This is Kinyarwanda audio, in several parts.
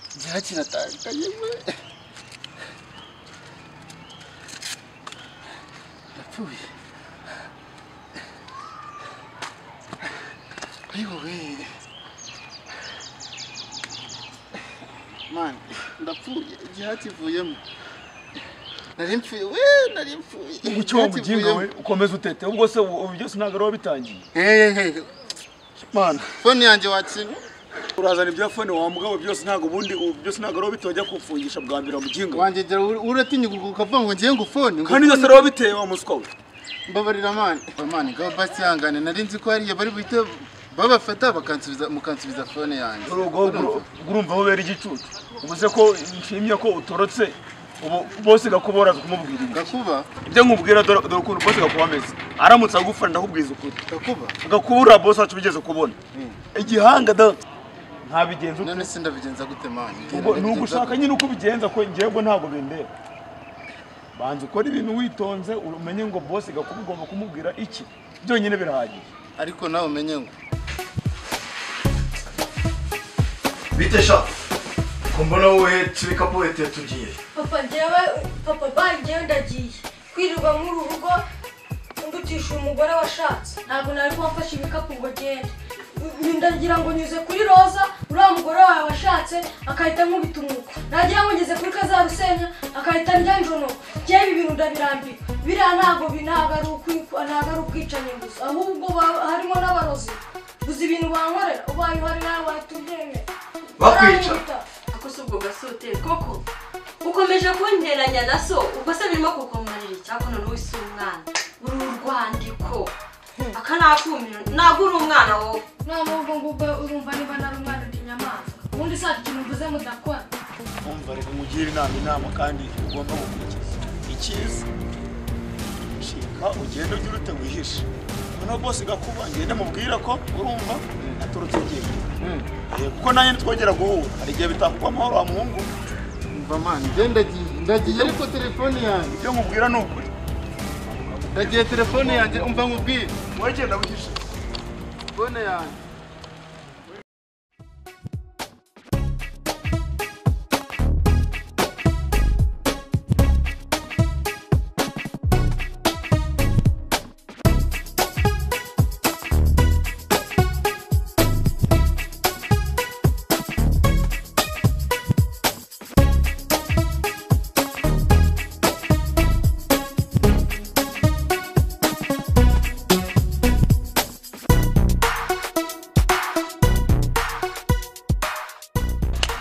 지났다니까 정말. 아프이. 아이고 왜? Man, na fuye, jihati vuyemo. Nari mfuye, we, nari mfuye. umuco wa mugingo we ukomeza utete ubwo se ubu byose ntabwo ari bitangiye Hehehe, mana fone yanjye wakinye? urazana ibya fone wa mugabo byose ntabwo ubundi ubu byose ntabwo ari bitojya kufungisha bwa mbere wa mugingo we. Wanjye uratinya ukavuga ngo ngiye ngufone? ngo kandi byose ari wowe biteye wa muswa we mbabarira mani mani ngabo basi ihangane nari nzi ko hariya bari buhite babafata bakansubiza mukansubiza fone yanjye urugo urumva bubera igicucu ubuze ko nshimye ko utorotse ubu bose gakubora kumubwira ibi gakuba ibyo nkubwira dore dore ukuntu bose gakuba ameze aramutse agufana ndakubwiza ukuri gakuba gakubura bose wacu bigeze kubona igihanga da ntabigenza ute none se ndabigenza gute mani ubwo ni ugushaka nyine uko ubigenza ko njyewe ntabwo bindeba banza ukora ibintu witonze umenye ngo bose gakuba ugomba kumubwira iki byonyine birahagije ariko nawe umenye ngo bitesha ko mbona wowe tubikapu wete tugiye papa njyewe papa banjyewe ndagiye kwirirwa muri rugo ndutisha umugore washatse ntabwo nari kumfasha ibikapu ngo agende Nyu- ndagira ngo nyuze kuri roza uriya mugore wawe washatse akahita nkubita umwuko nagira ngo ngeze kuri kazarusenya akahita ndya njonoka njyewe ibi bintu ndabirambirwa biriya ntabwo bi- ntabwo ari ukwi- ntabwo ari ubwicanyi gusa ahubwo ba- harimo n'abarozi gusa ibintu bankorera ubaye uhari nawe wahita ubyemera Bakwica. Urankubita. ako si ubwo gasuteri koko ukomeje kunteranya na so ubwo se birimo kukumarira icyako none wowe si umwana uri urwandiko aka ni akumiro ntabwo uri umwana wowe none ubwo ngubwo urumva niba nari umwana uti nyamaswa ubundi saa ikintu mvuze mudakora umva reka mugire inama inama kandi ugomba gukurikiza icyiza shika ugende ujye urute wihishe noneho bose gakuba ngende mubwira ko urumva aturutse ugiye Eh, kuko nanjye twongera guhura hari igihe bitakuba amahoro wa muhungu mva mani njye ndagiye ndagiye ariko telefone yanjye ibyo nkubwira ni ukuri ndagiye telefone yanjye umva nkubwire wowe genda wihishe fone yanjye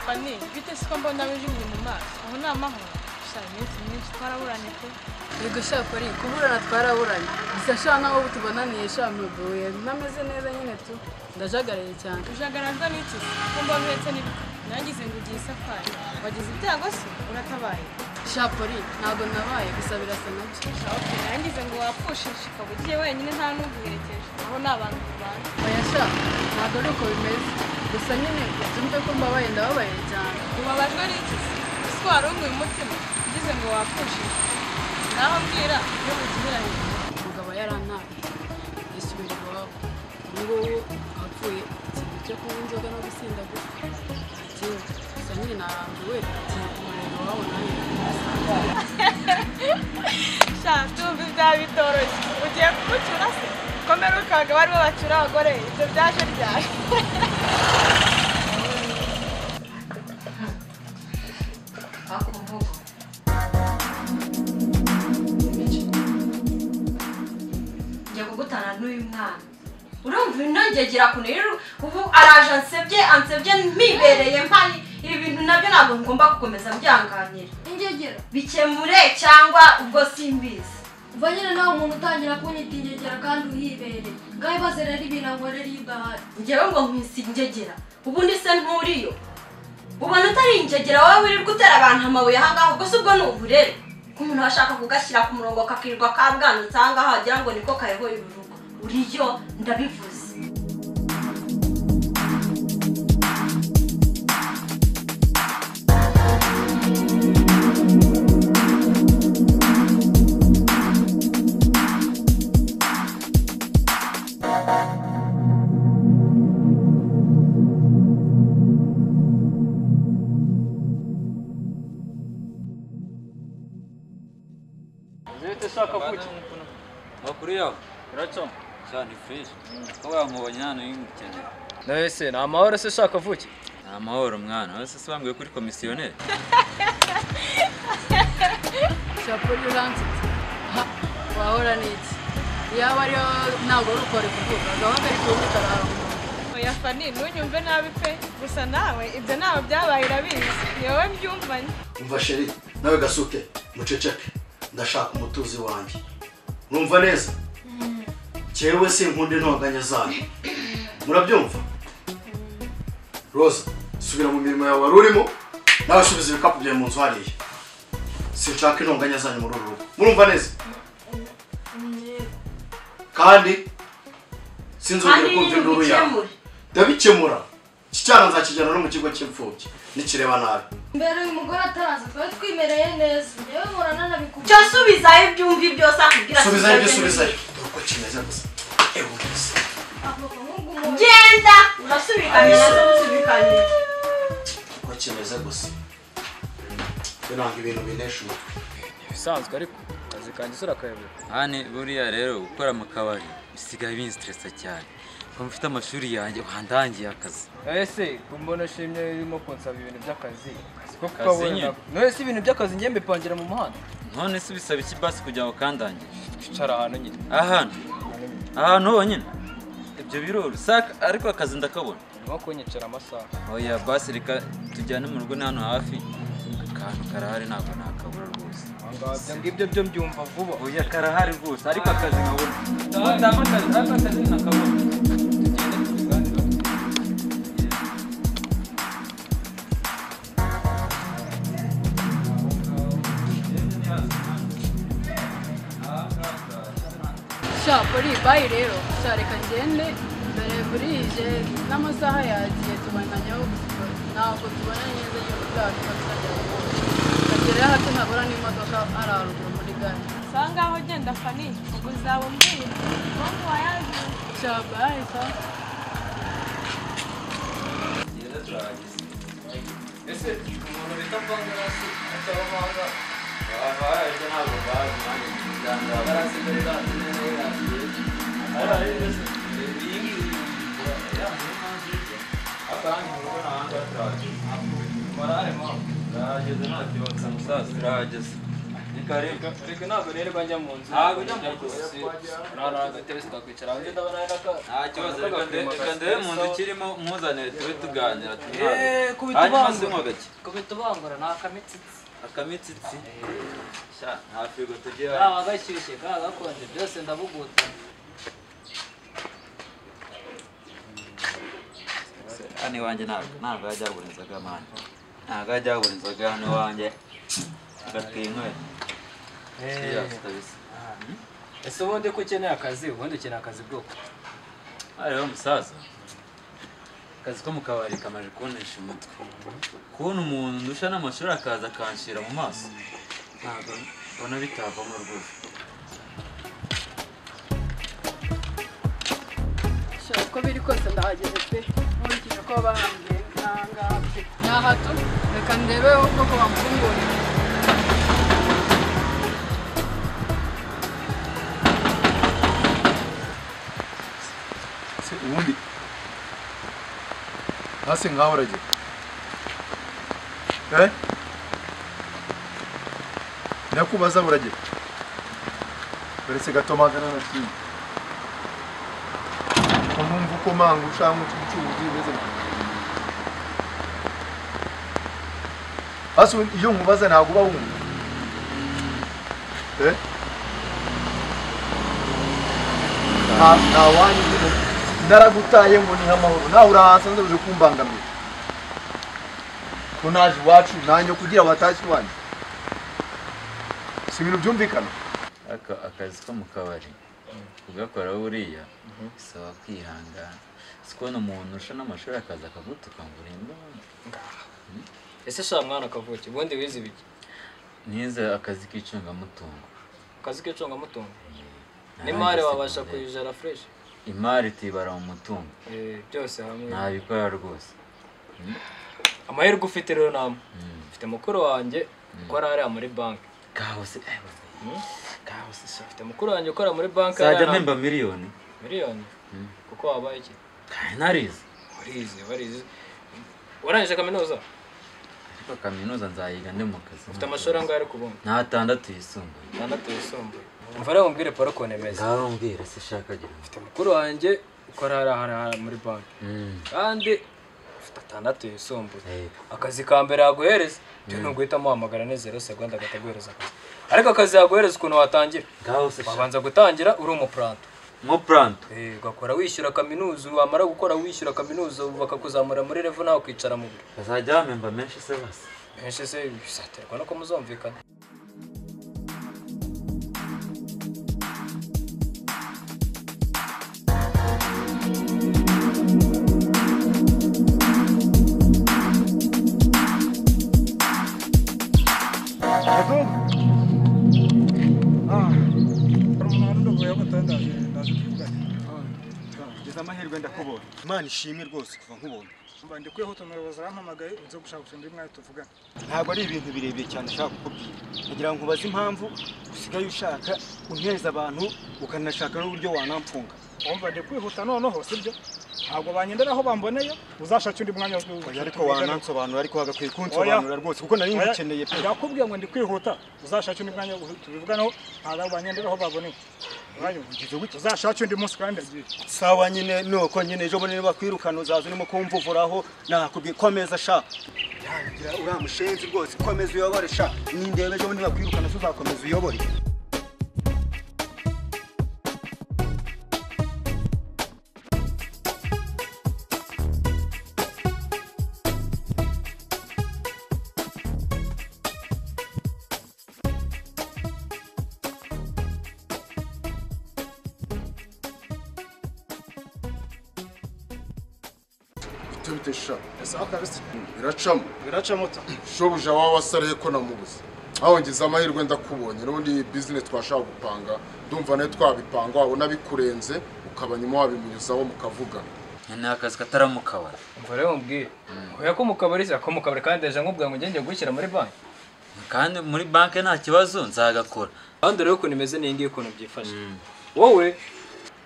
pani bite siko mbona wijimye mu maso aho ni amahoro gusa iminsi myinshi twaraburanye pe yego sha pari kuburana twaraburanye gusa sha nkaho ubu tubonaniye sha mbebuye nameze neza nyine tu ndajagaraye cyane ujagarajwe n'iki ko mba uhetse n'ibiti nangize ngo ugiye isafari wagize ibyago se uratabaye sha pari ntabwo nabaye gusa birasa nabyo okay nangize ngo wapfushije ukaba ugiye wenyine nta n'uguherekeje aho ni abantu tubana oya sha ntabwo ari uko bimeze gusa nyine ubyumve ko mbabaye ndababaye cyane ubabajwe n'iki se ese wari umwe umutima ugize ngo wapfushije naho mbwira iyo mugiheranye umugabo yarantaye yisubira iwabo ubu ngubu apfuye ikintu cyo kunywa inzoga no gusinda gusa atiwe gusa nyine narambiwe ikintu kumureba iwabo nawe shaka tuzi byaba bitoroshye ugiye kugucura se komera ukaga baribo bacura abagore ibyo byaje ryari ako mvugo njya kugutana n'uyu mwana urumva inongegira kunira ubu araje ansebye ansebye mpibereye mpari ibi bintu nabyo ntabwo ngomba gukomeza mbyanganira ingegera bikemure cyangwa ubwo simbizi uva nyine nawe umuntu utangira kunyita ingegera kandi uhibereye ngaho ibaze rero ibintu ngo rero iyo udahari njyewe ngo nkwise ingegera ubundi se nturiyo ubona utari ingegera wowe wirirwa utera abantu amabuye ahangaha ubwo si ubwo ni uburere ko umuntu ashaka kugashyira ku murongo kakirirwa kabwanutse ahangaha wagira ngo niko kayoboye urugo uriyo ndabivuze leta ishaka kuki Makuru yawe iracyo cyane ifurize ko wamubonye hano y'umukeneye nawe se ni amahoro se ishaka vuki ni amahoro mwana wese se wambwiye kuri komisiyoneri shapuri uransetse aha wahora n'iki yaba ariyo ntabwo ari ukore kuvuga gahunda ari kundi kararumva oya fani ntunyumve nabi pe gusa nawe ibyo ntabwo byabaye irabizi ni wowe byumvanye umva sheri nawe gasuke muceceke ndashaka umutuzi wanjye urumva neza cyewe sinkunda intonganya zanyu murabyumva roza subira mu mirimo yawe wari urimo nawe subiza ibikapu byawe mu nzu hariya sinshaka intonganya zanyu muri uru rugo murumva neza kandi sinzongera kandi kumva n'ibintu induru yawe bikemura ndabikemura iki cyana nzakijyana no mu kigo cy'imfubyi nikireba nabi mbere uyu mugore ataraza twari twimereye neza yewe murana nabikubwiye cyo subizayo ibyo umva byose akubwira subizayo ibyo subizayo. subizayo dore uko kimeze gusa ewe gusa avuga nk'umuntu genda urasubikanye nazo musubikanye uko kimeze gusa biranga ibintu binesha umutwe ibisanzwe ariko akazi kanjye se urakayobora hani buriya rero gukora mu kabari bisigaye binsitiresa cyane ko mfite amashuri yanjye wandangiye akazi ese kumbona shimye urimo kunsaba ibintu by'akazi siko Akazi nyine. kukabona none se ibintu by'akazi ngiye mbipangira mu muhanda none se bisaba iki basi kugira ngo kandangire icara ahantu nyine ahantu ahantu honyine ibyo biroro saka ariko akazi ndakabona urimo kunyicara amasaha oya basi reka tujyane mu rugo ni hano hafi akantu karahari ntabwo nakabura rwose ahangaha ibyo ngibyo byo mbyumva vuba oya karahari rwose ariko akazi nkabona ndabona akazi ariko akazi nakabona tugende tubiganireho shapuri bayi rero shareka ngende mbere burije n'amasaha yagiye tubananyaho ntabwo tubona neza yuko bwacu tuzajya gukora tukagerayo hato ntabura n'imodoka hari haruguru muri gare usa ngaho ugenda fani ubwo uzaba umbwira impamvu wayanzuye shabaye sawa ese umuntu bita mvanga se ataba mvanga abantu baje ntabwo bazi nanjye muganga barasigaye bazi neza aho yagiye ari mbese iyi ngiyi ya mpamvu y'ibyo akandi mubona ahandi hataraje morale mpamvu turahageze nta kibazo musaza turahageze ni karibu reka ntabwo rero bajya mu nzu Ntabwo ujya mu nzu. urabona agatebe sitakwicara ahubwo ndabona reka nta kibazo reka nde- reka ndebe mu nzu kirimo mpuzanire tube tuganira Eee, tubihabe kubita hanyuma ivangura. sinywa gake kubita ubangura ni akamitsi akamitsitsi sha nta firigo tugiye hano kaba gashyushye kaba gakonje byose ndabuguta hano iwanjye ntabwo ntabwo yajya yabura inzoga mani ntabwo yajya yabura inzoga hano iwanjye agatinywe Cheers kabisa ese ubundi ko ukeneye akazi ubundi ukeneye akazi bwoko hariho musaza akazi ko mu kabari kamaze kuntisha umutwe kubona umuntu ndusha n'amashuri akaza akanshira mu maso ntabwo mbona bitavamo rwose shaka uko biri kose ndahageze pe nkurikije ko bambwiye ntangaha pe nta hato reka ndebe ubwoko bamfungurira se ubundi hasi ngaho uragira eh ndakubaza buragira uretse gato magana na kimwe ukumva uko manga ushaka ubucuruzi bimeze gute? hasi ubundi iyo nkubaza ntabwo uba wumva eh nta nta wanyu nyine naragutaye ngo ni amahoro nawe urahasanze uje kumbangamira ko naje iwacu nanjye kugira watashye iwanyu si ibintu byumvikana Aka akazi ko mu kabari kugakora buriya bisaba kwihangana si kubona umuntu urusha n'amashuri akaza akagutuka ngo urinde ubundi ese sha mwana kavuki ubundi wize ibiki nize akazi k'icungamutungo akazi k'icungamutungo Narangije n'imari wabasha secondaire. kuyijara fureshi imari tuyibara mu mutungo Eh, byose hamwe ntabikora rwose amahirwe ufite rero namwe Mm. mfite mukuru wanjye ukora hariya muri banki kahoze kahoze Afite mukuru wanjye ukora muri banki sajya mpemba miliyoni miliyoni kuko wabaye iki Kahe narize barizi barizi warangije kaminuza ariko kaminuza nzayiga ndi mu kazi ufite amashuri angahe ari kubona ni atandatu yisumbuye atandatu yisumbuye umva rero mubwire paul ukuntu imeze ngaho mbwira se shaka gira ufite mukuru wanjye ukora hariya hariya muri banki kandi ufite atandatu yisumbuye Yego. akazi ka mbere yaguhereza byo ni uguhita muhamagara ni zero segonda akataguhereza akazi ariko akazi yaguhereza ukuntu watangira ngaho se shaka wabanza gutangira uri umupuranto mo puranto Eh, ugakora wishyura kaminuza wamara gukora wishyura kaminuza bakakuzamura muri revu nawe ukicara mu biro bazajya bamemba menshi se basi benshi se bizaterwa nuko muzumvikana ngeze amahirwe ndakubonye imana ishimwe rwose kuva nkubonye mba ndikuyeho utuntu umuyobozi arampamagaye uze gushaka ushinga imwe tuvugana ntabwo ari ibintu birebire cyane ushaka kukubwira nagira ngo nkubaze impamvu usigaye ushaka untereza abantu ukanashaka n'uburyo wanamfunga wumva ndi kwihuta noneho sibyo ntabwo banyendera aho bamboneye uzashake undi mwanya wo oya ariko wanansobanura ariko wagakwiye kunsobanurira rwose kuko nari Oya, ngukeneye pe ndakubwiye ngo ndi kwihuta uzashake undi mwanya wo tubivuganeho ntabwo banyendera aho bamboneye uranyumva? uzashake undi munsi kandi ndagiye sawa nyine nuko nyine ejo bundi bakwirukana uzaza urimo kumvuvuraho nakubwiye ko ameza ashaka yangira uriya mushenzi rwose komeza uyobore sha nindeba ejo bundi bakwirukana so uzakomeza uyobore bite sha sawa kabisa biracamo biraca moto shobuja waba wasareye ko namubuze aho ngize amahirwe ndakubonye n'ubundi iyi bizinesi twashaka gupanga ndumva nayo twabipanga wabona bikurenze ukaba nyuma wabimunyuzaho mukavugana ni akazi katari mu kabari umva rero mubwire oya ko mu kabari se ko mu kabari kandi ejo nkubwira ngo ngenge gushyira muri banki kandi muri banki nta kibazo nzagakora ahandi rero ukuntu imeze n'iyi ngiyi ukuntu byifashe wowe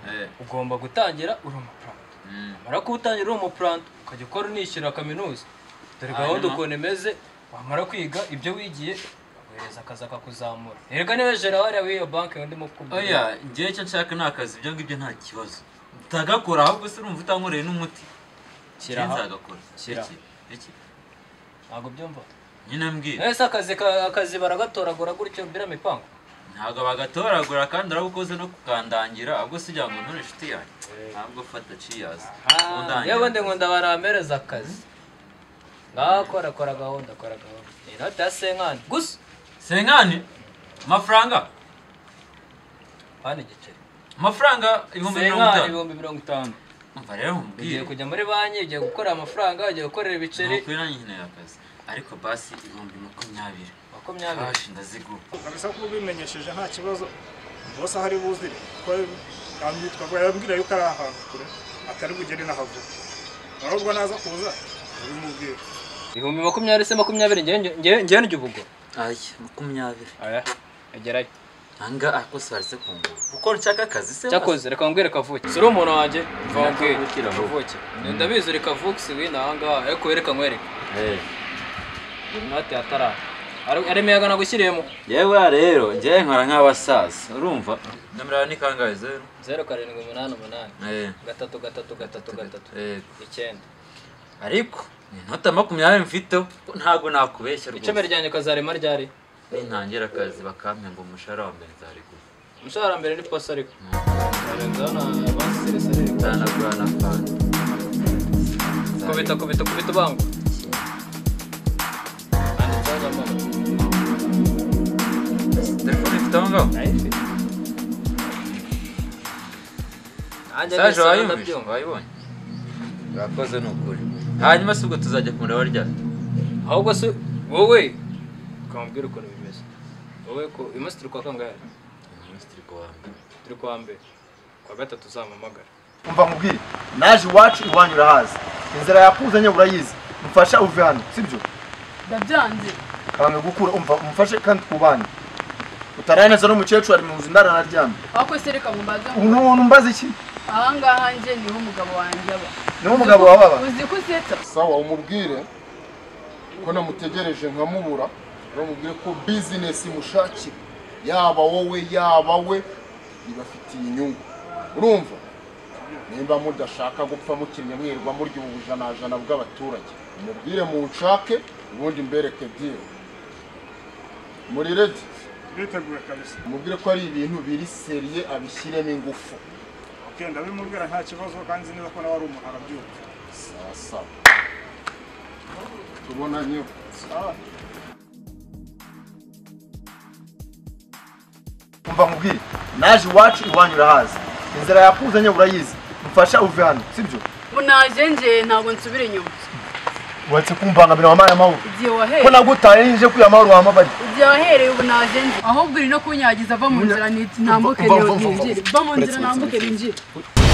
Eh, ugomba gutangira uri umupuranto mm. umara kuwutangira uri umupuranto ukajya ukora unishyura kaminuza dore gahunda Hanyuma? ukuntu imeze wamara kwiga ibyo wigiye baguhereza akazi akakuzamura erega niba gerard w'iyo banki ndimo kukubwira oya ngewe icyo nshaka ni akazi ibyo ngibyo nta kibazo ndagakora ahubwo se urumva utankoreye n'umuti Shyira aha. nzagakora Shyira aha. Iki, iki. ntabwo byumva nyine mbwira ese akazi ka- akazi baragatoragura gutyo biramipangu ntabwo bagatoragura kandi uraba ukoze no kukandangira ahubwo si ngo none inshuti yanjye ntabwo fata ciyazi yewe ndi ngo ndabarampereza akazi ngaho kora kora gahunda kora gahunda inota ya senkani gusa senkani amafaranga hano igiceri amafaranga ibihumbi mirongo senkani itanu ibihumbi mirongo itanu umva rero ugiye mubwire kujya muri banki ugiye gukorera amafaranga ugiye gukorera ibiceri nukuri nanjye nkeneye akazi ariko basi ibihumbi makumyabiri makumyabiri kashi ndazigura kabisa ko ubimenyesheje nta kibazo bose aho ari buzire kuko yambwiye- twavuga- yambwira yuko ari ahantu kure atari bugere n'ahavuga nubwo naza kuza ubimubwire ibihumbi makumyabiri se makumyabiri ngewe njye ubugo aya makumyabiri aya agerayo anga ako se waretse kungura kuko nshaka akazi se cyakoze reka mbwire kavuke si uri umuntu wanjye Ntabwo mvambwire ukira ahubwo. kavuke ndabizi reka vuke si wino aha ngaha ariko wereka nkwereke Eh, inoti ya tarara arimo yagana gushyiriyemo yewe rero njyewe nkora nk'abasaza urumva nomero yawe ni kangahe zeru zeru karindwi umunani umunani Eh, gatatu gatatu gatatu gatatu eh, icyenda ariko ni inota makumyabiri mfiteho kuko ntabwo nakubeshya icumi rwose ryanjye ukazarema ryari nintangira akazi bakampemba umushahara wa mbere nzarigura umushahara mbere ni poso ariko nzanagura na fanta kubita kubita kubita ubangwa handitseho nyamara telefone ifite aho ngaho nanjye saje nahise wayumvise ndabyumva wayibonye urakoze ni ukuri hanyuma si ubwo tuzajya kumureba ryari ahubwo se wowe ukambwira ukuntu bimeze wowe ko uyu munsi turi kwa kangahe minisitiri kuwambere turi kwa mbere kwa gatatu uzampamagara umva nkubwire naje iwacu iwanyu urahazi inzira yakuzanye urayizi mufasha uve hano sibyo ndabyanze kange gukura umva umufashe kandi twubane utaraneza n'umukecuru ari mu nzu ndaranaryamye wakoze reka mumbaze ngo- umuntu mbaza iki aha ngaha nje niho umugabo wanjye aba niho umugabo wawe aba uzi ko usetsa sawa umubwire ko namutegereje nkamubura uramubwire ko bizinesi imushakira yaba wowe yaba we ibafitiye inyungu urumva nimba mudashaka gupfa mukinnye mwirwa murya ubu bujanajana bw'abaturage mubwire munshake ubundi mbereke diro muri redi Biteguye kabisa. mubwire ko ari ibintu biri seriye abishyiremo ingufu Okay, ndabimubwira nta kibazo kandi nzi neza ko nawe ari umuntu arabyumva. sawa sawa tubonanye Sawa. umva nkubwire naje iwacu iwanyu urahazi inzira yakuzanye urayizi mfasha uve hano sibyo ubu naje nje ntabwo nsubira inyuma uretse kumbangamira wampaye amahoro igihe wahereye ko nagutaye nije kuya amahoro wampabariye igihe wahereye ubu naje nje ahubwo uri no kunyagiza va mu nzira ni- nambuke Va, va, va, va, va. ninjire va mu nzira nambuke ninjire